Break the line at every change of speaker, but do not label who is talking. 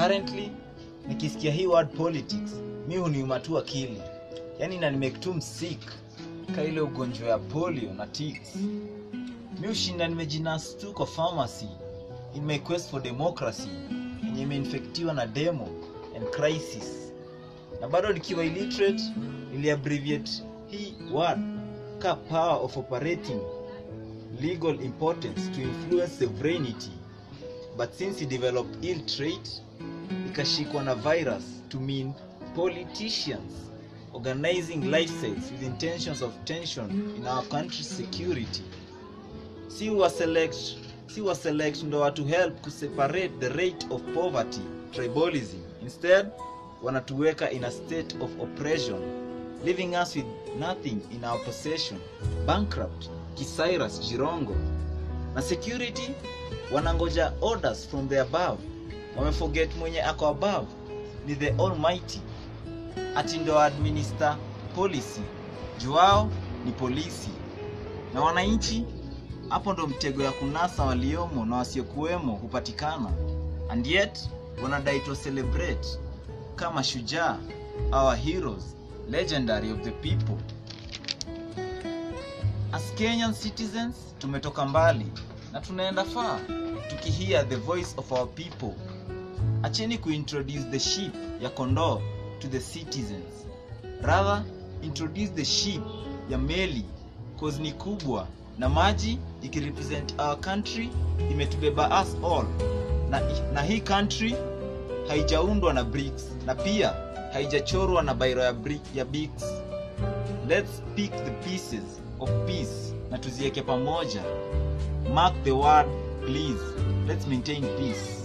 currently nikisikia hii word politics mi huniuma tu akili yaani nanimake tu msik ka ile ugonjwa ya polio na ticks mi ushinda nimejinas tu kwa pharmacy in my quest for democracy yenye imeinfektiwa na demo and crisis na bado nikiwa illiterate niliabbreviate hii word ka power of operating legal importance to influence sovereignty but since he developed ill trait ikashikwa na virus to mean politicians organizing lifestyles with intentions of tension in our country's security si wa select si wa select ndo watu help kuseparate the rate of poverty tribalism instead wanatuweka in a state of oppression leaving us with nothing in our possession bankrupt kisairas jirongo na security wanangoja orders from the above wameforget mwenye ako above ni the almighty ati ndo administer policy juao ni polisi na wananchi hapo ndo mtego ya kunasa waliomo na wasiokuwemo hupatikana and yet wanadai to celebrate kama shujaa our heroes legendary of the people as kenyan citizens tumetoka mbali na tunaenda far tukihear the voice of our people acheni kuintroduce the sheep ya kondoo to the citizens rather introduce the sheep ya meli cause ni kubwa na maji ikirepresent our country imetubeba us all na, na hii country haijaundwa na bricks na pia haijachorwa na bairo ya, brick, ya bics let's pick the pieces of peace na tuziweke pamoja mark the word please let's maintain peace